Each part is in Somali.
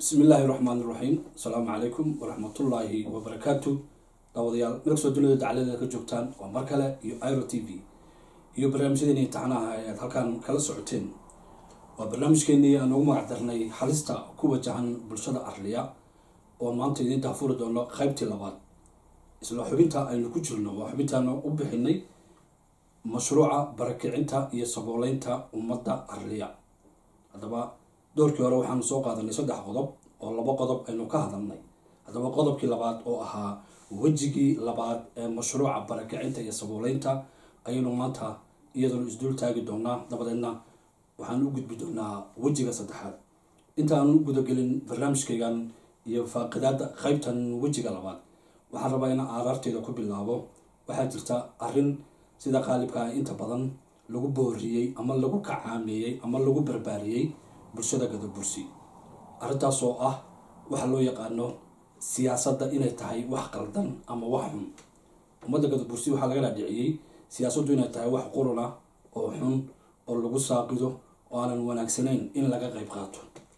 bismi illaahi raxmaan iraxiim asalaamu calaykum waraxmatullaahi wabarakaatu daawadayaal meel kastoo dunida dacaladeeda ka joogtaan waa mar kale iyo iro t v iyo barnaamijyadeeni taxnaha ee aad halkaan kala socoteen waa barnaamijkeenii aan ugu magac darnay halista ku wajahan bulshada arliya oo maanta idiin daafuri doono qeybtii labaad isla xubinta aynu ku jirno waa xubintaana u bixinay mashruuca barakicinta iyo sabooleynta ummadda arliya haddaba doorkii hore waxaanu soo qaadanay saddex qodob oo laba qodob aynu ka hadalnay haddaba qodobkii labaad oo ahaa wejigii labaad ee mashruuca barakicinta iyo sabooleynta ayaynu maanta iyaduna isdul taagi doonaa dabadeedna waxaan u gudbi doonaa wejiga saddexaad intaan u gudagelin barnaamijkaygan iyo faaqidaada qeybtan wejiga labaad waxaan rabaa inaan aaraarteeda ku bilaabo waxaa jirta arrin sida qaalibka ah inta badan lagu booriyey ama lagu kacaameeyey ama lagu barbaariyey bulshada gadabursi arrintaas oo ah waxa loo yaqaano siyaasadda inay tahay wax qaldan ama wax xun ummadda gadabursi waxaa laga dhaadhiciyey siyaasaddu inay tahay wax quruna oo xun oo lagu saaqido oo aanan wanaagsanayn in laga qayb qaato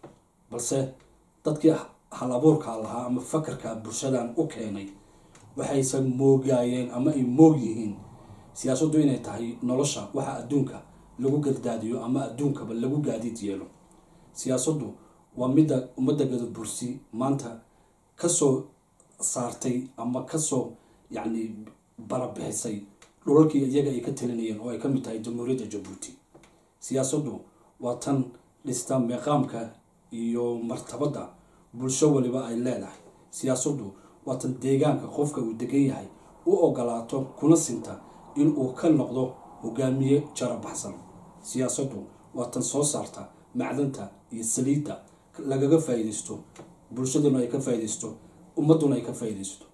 balse dadkii hal abuurka lahaa ama fakarka bulshadan u keenay waxaysan moogaayeen ama ay moog yihiin siyaasaddu inay tahay nolosha waxa adduunka lagu gardaadiyo ama adduunkaba lagu gaadiid yeelo siyaasaddu waa midda ummadda gadabursi maanta kasoo saartay ama kasoo yacni barabixisay dhulalkii iyaga ay ka talinayeen oo ay ka mid tahay jamhuuriyadda jabuuti siyaasaddu waa tan dhista meeqaamka iyo martabadda bulsho waliba ay leedahay siyaasaddu waa tan deegaanka qofka uu degan yahay u ogolaato kuna sinta in uu ka noqdo hogaamiye jarabaxsan siyaasaddu waa tan soo saarta macdanta iyo saliidda lagaga faa-iideysto bulshaduna ay ka faa-ideysto ummadduna ay ka faa-ideysto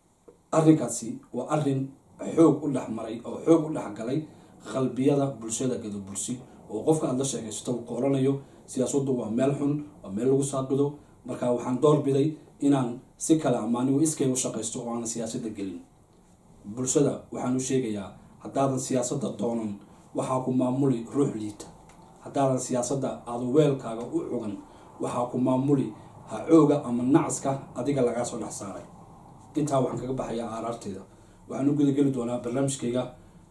arrinkaasi waa arrin xoog u dhex maray oo xoog u dhex galay qalbiyada bulshada gadabursi oo qofka aada la sheegaysto uu qooranayo siyaasaddu waa meel xun waa meel lagu saaqido marka waxaan doorbiday inaan si kale ama anigu iskay u shaqaysto oo aanan siyaasadda gelin bulshada waxaan u sheegayaa haddaadan siyaasadda doonan waxaa ku maamuli ruux liita haddaadan siyaasadda aada weelkaaga u cugan waxaa ku maamuli hacooga ama nacaska adiga lagaa soo dhex saaray intaa waxaan kaga baxayaa aaraarteeda waxaan u gudageli doonaa barnaamijkayga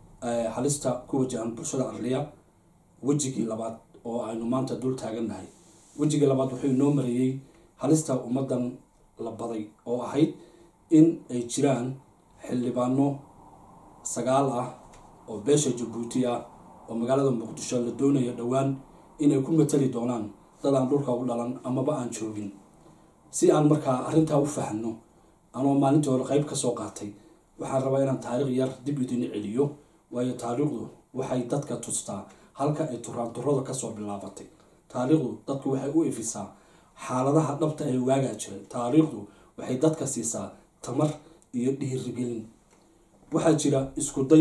halista ku wajahan bulshada arliya wejigii labaad oo aynu maanta dul taagannahay wejigii labaad wuxuu inoo mareeyey halista ummaddan la baday oo ahayd in ay jiraan xildhibaano sagaal ah oo beesha jabuuti ah oo magaalada muqdisho la doonayo dhowaan inay ku matali doonaan dad aan dhulka u dhalan amaba aan joogin si aan markaa arrintaa u fahno anoo maalintii hore qeyb kasoo qaatay waxaan rabaa inaan taariikh yar dib idin celiyo waayo taariikhdu waxay dadka tustaa halka ay turaanturada kasoo bilaabatay taariikhdu dadku waxay u ifisaa xaaladaha dhabta ee waagaa jiray taariikhdu waxay dadka siisaa tamar iyo dhiirigelin waxaa jira isku day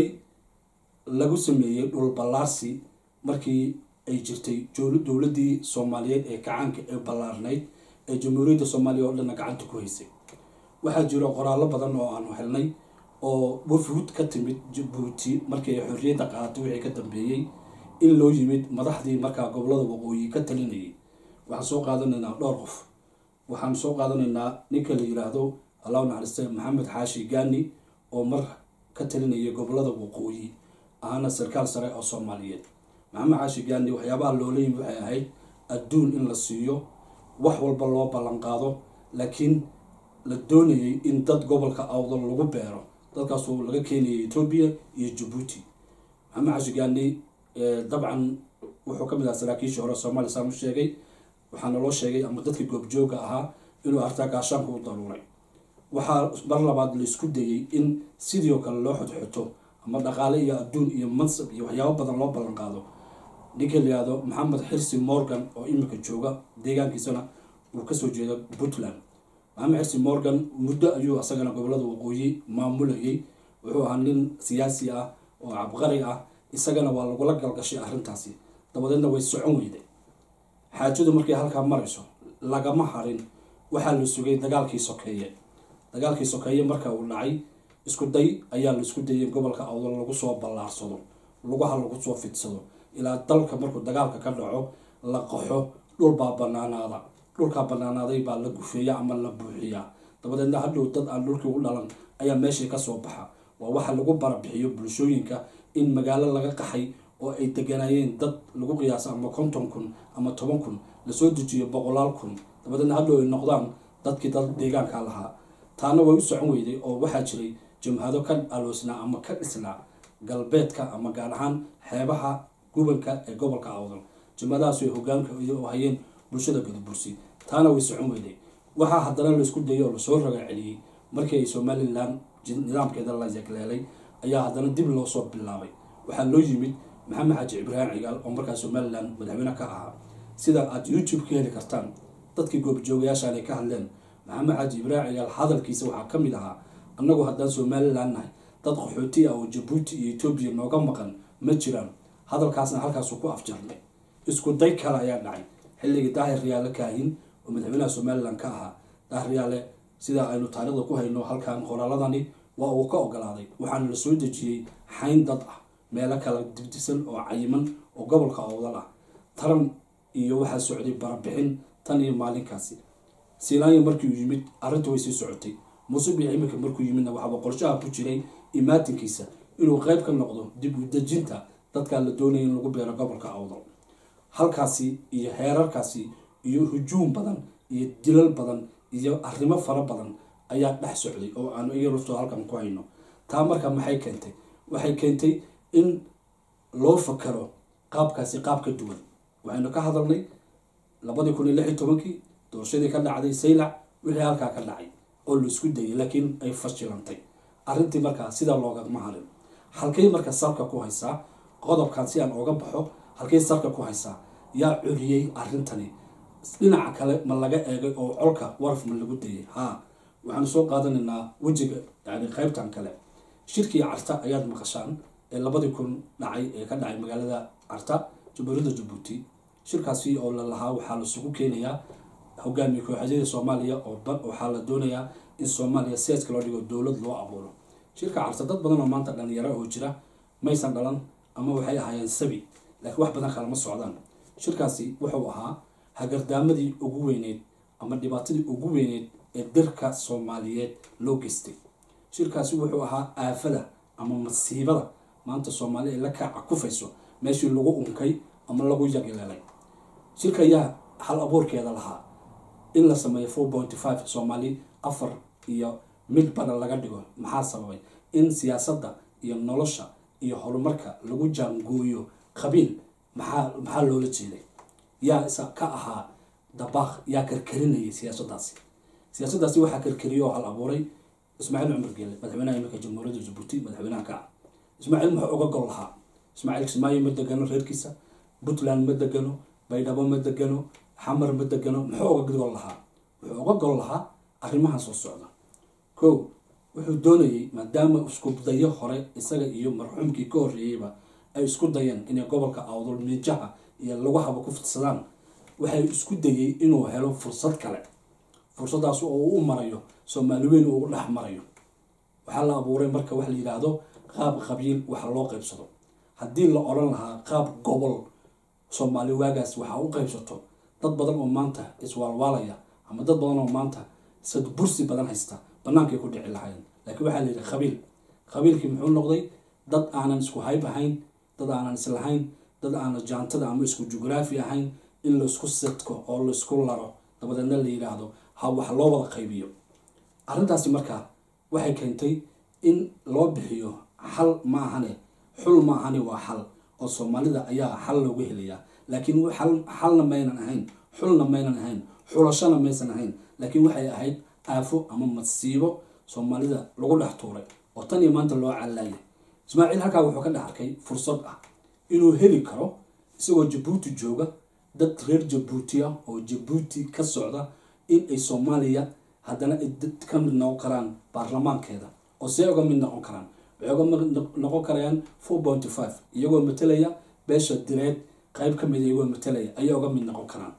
lagu sameeyey dhul ballaarsi markii ay jirtay dowladdii soomaaliyeed ee gacaanka ee ballaarnayd ee jamhuuriyadda soomaaliya oo dhanna gacanta ku haysay waxaa jira qoraallo badan oo aanu helnay oo wafuud ka timid jabuuti markii ay xorriyadda qaadatay wixii ka dambeeyey in loo yimid madaxdii markaa gobolada waqooyi ka talinayay waxaan soo qaadanaynaa dhowr qof waxaan soo qaadanaynaa ninka la yiraahdo allahu naxariiste maxamed xaashi gaani oo mar ka talinayay gobolada waqooyi ahana sarkaal sare oo soomaaliyeed maxamed xaashi gaani waxyaabaha loola yimid waxay ahayd adduun in la siiyo wax walba loo ballan qaado laakiin la doonayay in dad gobolka awdal lagu beero dadkaasoo laga keenayay etoobiya iyo jabuuti maxamed xaashi gaani dabcan wuxuu ka mid ahaa saraakiishii hore soomaaliya saan u sheegay waxaana loo sheegay ama dadkii goobjooga ahaa inuu artaa gaashaanka u daruuray waxaa mar labaad laisku dayey in sidii oo kale loo xodxoto ama dhaqaale iyo adduun iyo mansab iyo waxyaabo badan loo ballan qaado ninka la yihahdo maxamed xirsi morgan oo imika jooga deegaankiisana uu kasoo jeedo puntland maxamed xirsi morgan muddo ayuu asagana gobolada waqooyi maamulayay wuxuu ahaa nin siyaasi ah oo cabqari ah isagana waa lagula galgashay arrintaasi dabadeedna way socon weyday xaajadu markay halkaa marayso lagama harin waxaa la sugay dagaalkii sokeeye dagaalkii sokeeye marka uu dhacay isku day ayaa la isku dayay gobolka awdal lagu soo ballaarsado lugaha lagu soo fidsado ilaa dalka markuu dagaalka ka dhaco la qaxo dhul baa banaanaada dhulkaa banaanaaday baa la gufeeya ama la buuxiyaa dabadeedna hadhow dad aan dhulkii u dhalan ayaa meeshii kasoo baxa waa waxa lagu barabixiyo bulshooyinka in magaalo laga qaxay oo ay deganayeen dad lagu qiyaaso ama konton kun ama toban kun lasoo dejiyo boqolaal kun dabadeedna hadhow ay noqdaan dadkii dad deegaanka lahaa taana way u socon weyday oo waxaa jiray jamhado ka aloosnaa ama ka dhisnaa galbeedka ama gaar ahaan xeebaha gubanka ee gobolka awdal jamhadahaas ay hogaanka hayeen bulshada gadabursi taana way socon weyday waxaa haddana laisku dayay oo lasoo raga celiyey markii ay somalilan nidaamkeeda la yagleelay ayaa haddana dib loo soo bilaabay waxaa loo yimid maxamed xaaji ibraahim cigaal oo markaa somalilan madaxweyne ka ahaa sida aad youtube ka heli kartaan dadkii goobjoogayaashaan ay ka hadleen maxamed xaaji ibraahim cigaal hadalkiisa waxaa ka mid ahaa annagu haddaan somalilan nahay dad qaxooti ah oo jabuuti iyo etoobiya nooga maqan ma jiraan hadalkaasna halkaasu ku afjarnay isku day kale ayaa dhacay xilligii daahir riyaale kaahin oo madaxweynaha somalilan ka ahaa daahir riyaale sida aynu taarikhda ku hayno halkan qoraaladani waa uu ka ogolaaday waxaana la soo dejiyey xayn dad ah meelo kala dibdisan oo cayiman oo gobolka awdal ah taran iyo waxaa socday barabixin tan iyo maalinkaasi silaanya markii uu yimid arrinta way sii socotay muuse biix iminka markuu yimidna waxaaba qorshaha ku jiray imaatinkiisa inuu qeyb ka noqdo dib u dejinta dadkaa la doonaya in lagu beero gobolka awdal halkaasi iyo heerarkaasi iyo hujuum badan iyo dilal badan iyo arrimo fara badan ayaa dhex socday oo aanu iya ruftoo halkan ku hayno taa marka maxay keentay waxay keentay in loo fakaro qaabkaasi qaab ka duwan waxaynu ka hadalnay labadii kun iyo lix iyo tobankii doorashadii ka dhacday saylac wixii halkaa ka dhacay oo la isku dayay laakiin ay fashilantay arrintii markaa sidaa loogama harin halkay marka salka ku haysaa qodobkan si aan ooga baxo halkay salka ku haysaa yaa curiyey arrintani dhinaca kale ma laga eegay oo colka waraf ma lagu dayay haa waxaanu soo qaadanaynaa wejiga yani qeybtan kale shirkii carta ayaad maqashaan ee labadii kun dhacay ee ka dhacay magaalada carta jamhuuriyadda jabuuti shirkaasi oo la lahaa waxaa lasugu keenayaa hogaamiye kooxadyada soomaaliya oo waxaa la doonayaa in soomaaliya seeska loo dhigo dowlad loo abuuro shirka carta dad badan oo maanta dhalinyaro oo jira maysan dhalan ama waxay ahaayeen sabi laakiin wax badan kalama socdaan shirkaasi wuxuu ahaa hagardaamadii ugu weyneyd ama dhibaatadii ugu weyneyd ee dirka soomaaliyeed loo geystay shirkaasi wuxuu ahaa aafada ama masiibada maanta soomaali ay la kaaca kufayso meeshii lagu unkay ama lagu yagileelay shirka ayaa hal abuurkeeda lahaa in la sameeyo four point five soomaali afar iyo mid bara laga dhigo maxaa sababay in siyaasadda iyo nolosha iyo horumarka lagu jaangooyo qabiil maxaa maxaa loola jeeday yaa isa ka ahaa dabaaq yaa karkarinayay siyaasaddaasi siyaasaddaasi waxaa karkariyay oo hal abuuray ismaaciil cumar geele madaxweynaha iminka jamhuuriyadda jabuuti madaxweynaha ka ah ismaaciil muxuu uga gol lahaa ismaaciil kismaayo ma degano reerkiisa puntland ma degano baydhabo ma degano xamar ma degano muxuu uga gol lahaa wuxuu uga gol lahaa arrimahan soo socda ko wuxuu doonayay maadaama isku dayo hore isaga iyo marxuumkii ka horreeyeyba ay isku dayeen inay gobolka awdal miijaha iyo lagu haba ku fidsadaan waxay isku dayay inuu helo fursad kale fursadaas oo uu u marayo soomaali weyn uu u dhex marayo waxaa la abuuray marka waxa la yidhaahdo qaab qabiil waxa loo qaybsado haddii la odhan lahaa qaab gobol soomaali waagaas waxaa u qaybsato dad badan oo maanta iswaalwaalaya ama dad badan oo maanta sad bursi badan haysta bannaankay ku dhici lahayn laakiin waxaa la yidhi qabiil qabiilkii muxuu noqday dad aanan isku hayb ahayn dad aanan islahayn dad aanan jaantada ama isku jugraafi ahayn in laisku sidko oo laisku laro dabadeedna la yidhaahdo ha wax loo wada qaybiyo arrintaasi markaa waxay keentay in loo bixiyo xal ma ahane xul ma ahane waa xal oo soomaalida ayaa xal loogu helayaa laakiin xalna maynan ahayn xulna maynan ahayn xulashana maysan ahayn laakiin waxay ahayd aafo ama masiibo soomaalida lagu dhex tuuray oo tan iyo maanta loo callaayay ismaaciil halkaa wuxuu ka dhex arkay fursad ah inuu heli karo isagoo jabuuti jooga dad reer jabuuti ah oo jabuuti ka socda in ay soomaaliya haddana ay dad ka mid noqon karaan baarlamaankeeda oo see uga mid noqon karaan waxay uga mid noqon karayaan four pointy five iyagoo matelaya beesha direed qayb ka mid iyagoo matelaya ayay uga mid noqon karaan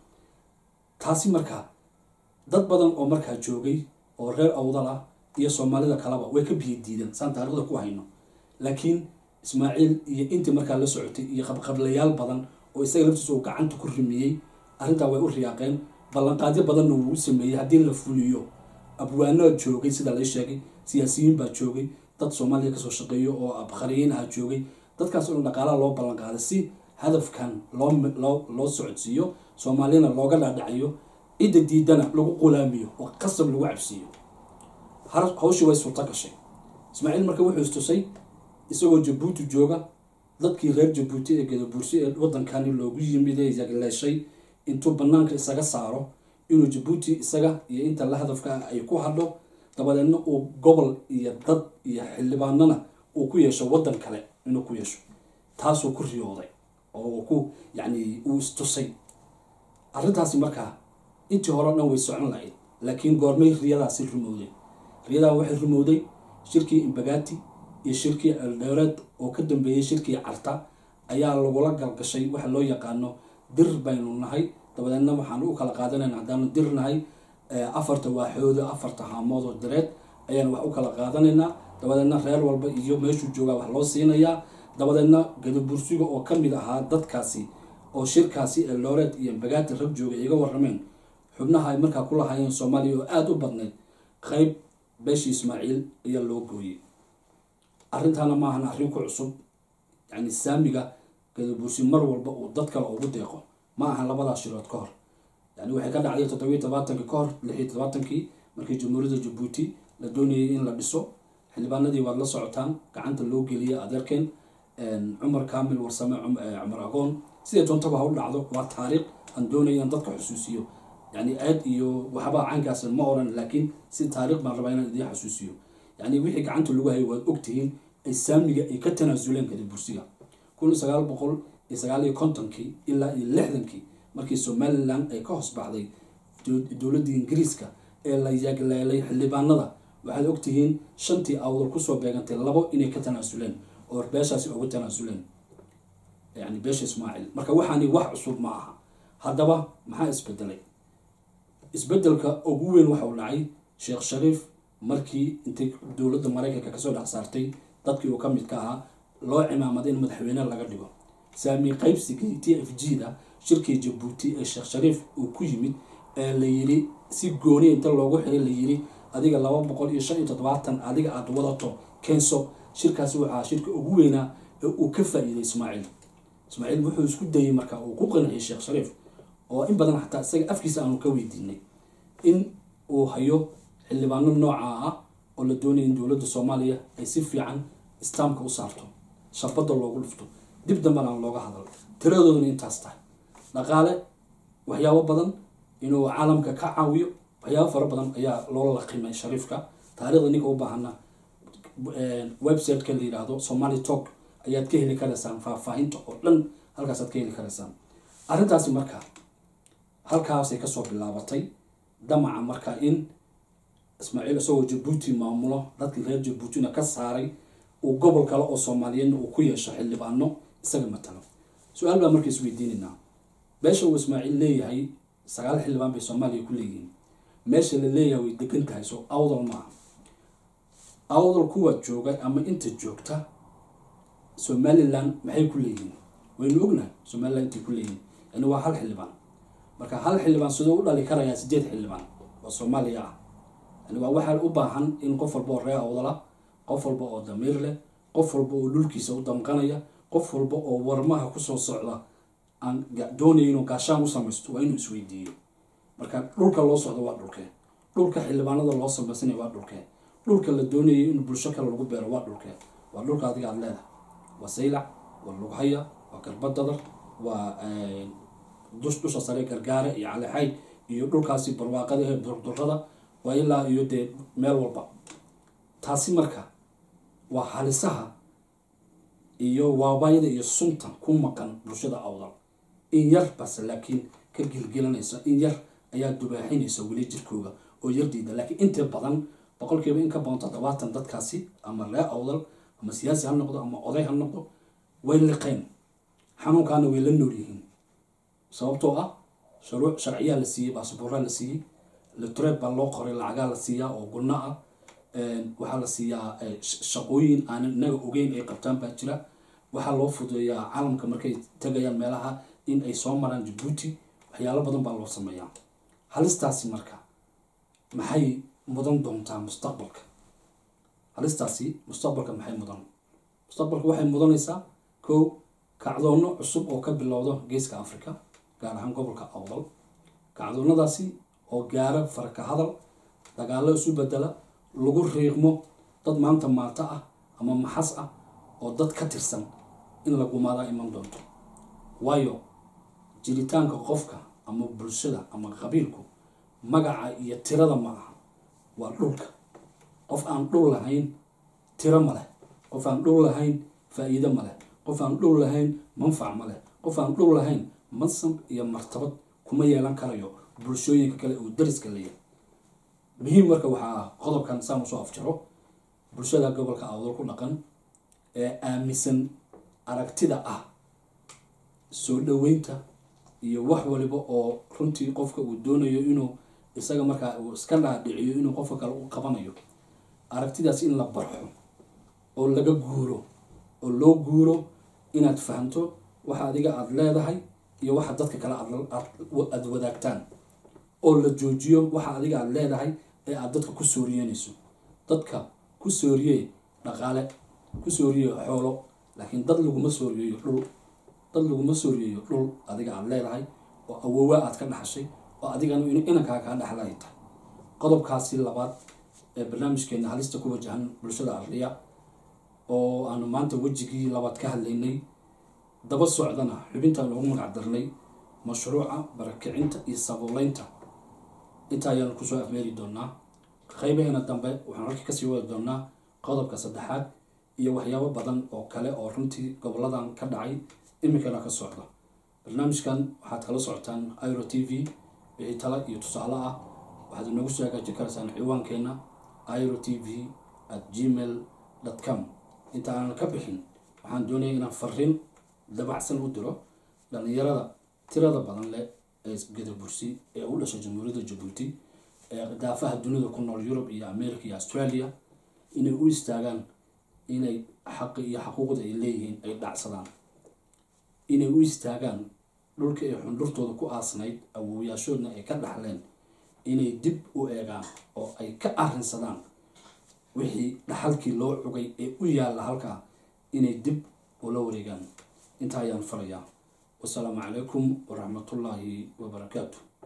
taasi markaa dad badan oo markaa joogay oo reer awdal ah iyo soomaalida kaleba way ka biyo diideen saan taarikhda ku hayno laakiin ismaaciil iyo intii markaa la socotay iyo qabqablayaal badan oo isaga laftiisa uu gacanta ku rimiyey arrintaa way u riyaaqeen ballanqaadyo badanna wuu sameeyey haddii la fuliyo abwaanoa joogay sida la sheegay siyaasiyiin baa joogay dad soomaaliya kasoo shaqeeyo oo abkhariyiin ah joogay dadkaas oo dhaqaalaha loo ballanqaaday si hadafkan loo loo loo socodsiiyo soomaaliyana looga dhaadhacayo cidda diidana lagu qulaamiyo oo qasab lagu cabsiiyo hawshii way suurto gashay ismaaciil marka wuxuu istusay isagoo jabuuti jooga dadkii reer jabuuti ee gadabuursi ee wadankani loogu yimid ee yagleeshay intuu banaanka isaga saaro inuu jabuuti isaga iyo inta la hadafka ah ay ku hadho dabadeedna uu gobol iyo dad iyo xildhibaanana uu ku yeesho wadan kale inuu ku yeesho taasuu ku riyooday oo ku yacni uu istusay arrintaasi markaa intii hore o dhan way socon lahayd laakiin goormay riyadaasi rumowday riyadaa waxay rumowday shirkii imbagati iyo shirkii eldheereed oo ka dambeeyey shirkii carta ayaa lagula galgashay waxa loo yaqaano dir baynu nahay dabadeedna waxaan u kala qaadanayna haddaanu dir nahay afarta waaxooda afarta haamood oo direed ayaan wax u kala qaadanaynaa dabadeedna reer walba iyo meeshuu joogaa wax loo siinayaa dabadeedna gadabursiga oo ka mid ahaa dadkaasi oo shirkaasi eldhooreed iyo imbagati rag jooga iga warameen xubnaha ay markaa ku lahaayeen soomaaliya oo aada u badnayd qeyb beeshii ismaaciil ayaa loo gooyey arrintaana maahan arrin ku cusub yacni saamiga gadabursi mar walba uu dad kale ugu deeqo ma ahan labadaas shirood ka hor yani waxay ka dhacday toddobiyi tobaatankii ka hor lix iyo tobaatankii markii jamhuuriyadda jabuuti la doonayay in la dhiso xildhibaanadii waad la socotaan gacanta loo geliyay adeerkeen cumar kaamil warsame cumar agoon siday doontaba ha u dhacdo waa taariikh aan doonaya in dadka xusuusiyo yani aad iyo waxba caynkaas ma oran laakiin si taariikh baan rabaa inaan idiin xusuusiyo yani wixii gacanta lagu hayay waad ogtihiin ay saamiga ay ka tanaasuleen gadabursiga kun sagaal boqol iyo sagaal iyo kontonkii ilaa iyo lixdankii markii somalilan ay ka hoos baxday dowladda ingiriiska ee la yagleelay xildhibaanada waxaad ogtihiin shantii awdal kusoo beegantay labo inay ka tanaasuleen oo beeshaasi uga tanaasuleen yani beesha ismaaciil marka waxaani wax cusub ma aha haddaba maxaa isbedelay isbedelka ugu weyn waxau dhacay sheekh shariif markii intay dowladda maraykanka kasoo dhex saartay dadkii uu ka midka ahaa loo cimaamaday in madaxweyne laga dhigo saami qaybsigii t f g da shirkii jabuuti ee sheekh shariif uu ku yimid ee la yiri si gooniya inta loogu xiray la yiri adiga laba boqol iyo shan iyo toddobaatan adiga aada wadato keenso shirkaasi waxaa shirka ugu weynaa ee uu ka faa-iiday ismaaciil ismaaciil wuxuu isku dayey marka uu ku qanciyay sheekh shariif oo in badan xataa isaga afkiisa aanu ka weydiinay in uu hayo xildhibaano noocaa ah oo la doonaya in dowladda soomaaliya ay si fiican istaamka u saarto shabadda loogu dhufto dib dambana aan looga hadal tiradooduna intaas tahay dhaqaale waxyaabo badan inuu caalamka ka caawiyo waxyaabo fara badan ayaa loola laqimay shariifka taarikhda ninka u baahana website-ka la yidhaahdo somali talk ayaad ka heli karaysaan faahfaahinta oo dhan halkaasaad ka heli karaysaan arrintaasi marka halkaasay kasoo bilaabatay damaca marka in ismaaciil isagoo jabuuti maamulo dadkii reer jabuutina ka saaray uu gobol kale oo soomaaliyeedna uu ku yeesho xildhibaano isaga matalo su-aal baa marka isweydiinaynaa beesha uu ismaaciil leeyahay sagaal xildhibaan bay soomaaliya ku leeyihiin meesha la leeyahay way degan tahay so awdal maaha awdal kuwa jooga ama inta joogta somalilan maxay ku leeyihiin waynu ognahay somalilan intay ku leeyihiin yani waa hal xildhibaan marka hal xildhibaan siduu u dhali karayaa sideed xildhibaan oo soomaaliya ah yani waa waxaa u baahan in qof walba oo ree awdala qof walba oo damiir leh qof walba oo dhulkiisa u damqanaya qof walba oo warmaha kusoo socda aan doonaya inuu gaashaan u samaysto waa inuu isweydiiyo marka dhulka loo socdo waa dhulkee dhulka xildhibaanada loo samaysanaya waa dhulkee dhulka la doonayay in bulsho kale lagu beero waa dhulkee waa dhulka adiga aada leedahay waa saylac waa lughaya waa garbadadar waa dush dusha sare gargaare iyo calexayd iyo dhulkaasi barwaaqada ee durdurada waa ilaa iyo dee meel walba taasi marka waa halisaha iyo waabayada iyo sunta ku maqan bulshada awdal in yar base laakiin ka gilgilanaysa in yar ayaa dubaaxinaysa weli jirkooga oo yar diida laakiin inta badan boqolkiiba in ka badan toddobaatan dadkaasi ama ree awdal ama siyaasi ha noqdo ama oday ha noqdo way liqeen xanuunkaana way la nool yihiin sababtoo ah shuruuc sharciyaa la siiyey baasbuuraa la siiyey litureed baa loo qoray lacagaa la siiyaa oo gunno ah waxaa la siiyaa shaqooyin aanan inaga ogeyn ay qabtaan baa jira waxaa loo fududeeyaa caalamka markay tagayaan meelaha in ay soo maraan jabuuti waxyaalo badan baa loo sameeyaa halistaasi marka maxay mudan doontaa mustaqbalka halistaasi mustaqbalka maxay mudan mustaqbalka waxay mudanaysaa kow kacdoono cusub oo ka bilowdo geeska africa gaar ahaan gobolka awdal kacdoonadaasi oo gaara faraka hadal dagaalo isu bedela lagu riiqmo dad maanta maata ah ama maxas ah oo dad ka tirsan in la gumaadaa iman doonto waayo jiritaanka qofka ama bulshada ama qabiilku magaca iyo tirada ma aha waa dhulka qof aan dhul lahayn tiro ma leh qof aan dhul lahayn faa-iido ma leh qof aan dhul lahayn manfac ma leh qof aan dhul lahayn mansab iyo martabad kuma yeelan karayo bulshooyinka kale uu dariska leeyahay muhiim marka waxaa ah qodobkan saan usoo afjaro bulshada gobolka awdal ku dhaqan ee aaminsan aragtida ah soo dhaweynta iyo wax waliba oo runtii qofka uu doonayo inuu isaga markaa uu iska dhaadhiciyo inuu qofka kale u qabanayo aragtidaas in la barxo oo laga guuro oo loo guuro inaad fahamto waxa adiga aada leedahay iyo waxa dadka kale aada wadaagtaan oo la joojiyo waxa adiga aada leedahay ee aada dadka ku sooriyeynayso dadka ku sooriye dhaqaale ku sooriye xoolo laakiin dad laguma sooriyeeyo dhul dad laguma sooriyeeyo dhul adiga aada leedahay oo awoowa aad ka dhaxashay oo adigana inankaa kaa dhexlay tahay qodobkaasi labaad ee barnaamijkeena halista ku wajahan bulshada arliya oo aanu maanta wejigii labaad ka hadlaynay daba socdana xubintaan loogu magac darnay mashruuca barakicinta iyo sabuuleynta intaa ayaanu kusoo afmeeri doonaa qaybaheena dambe waxaan halkii kasii wadi doonaa qodobka saddexaad iyo waxyaabo badan oo kale oo runtii goboladan ka dhacay iminkana ka socda barnaamijkan waxaad kala socotaan iro t v wixii tala iyo tusaale ah waxaad inoogu soo hagaajin karaysaan ciwaankeena iro t v at gmail com inta aanan ka bixin waxaan doonaya inaan fariin dabacsan u diro dhalinyarada tirada badan leh ee gadabursi ee u dhashay jamhuuriyadda jabuuti ee daafaha dunida ku nool yurub iyo america iyo australia inay u istaagaan inay xaqi iyo xaquuqda ay leeyihiin ay dhacsadaan inay u istaagaan dhulka ay xundhurtooda ku aasnayd awoowayaashoodna ay ka dhaxleen inay dib u eegaan oo ay ka arrinsadaan wixii dhaxalkii loo cugay ee u yaalla halkaa inay dib ula wareegaan intaa ayaan farayaa wasalaamu calaykum waraxmatullaahi wabarakaatu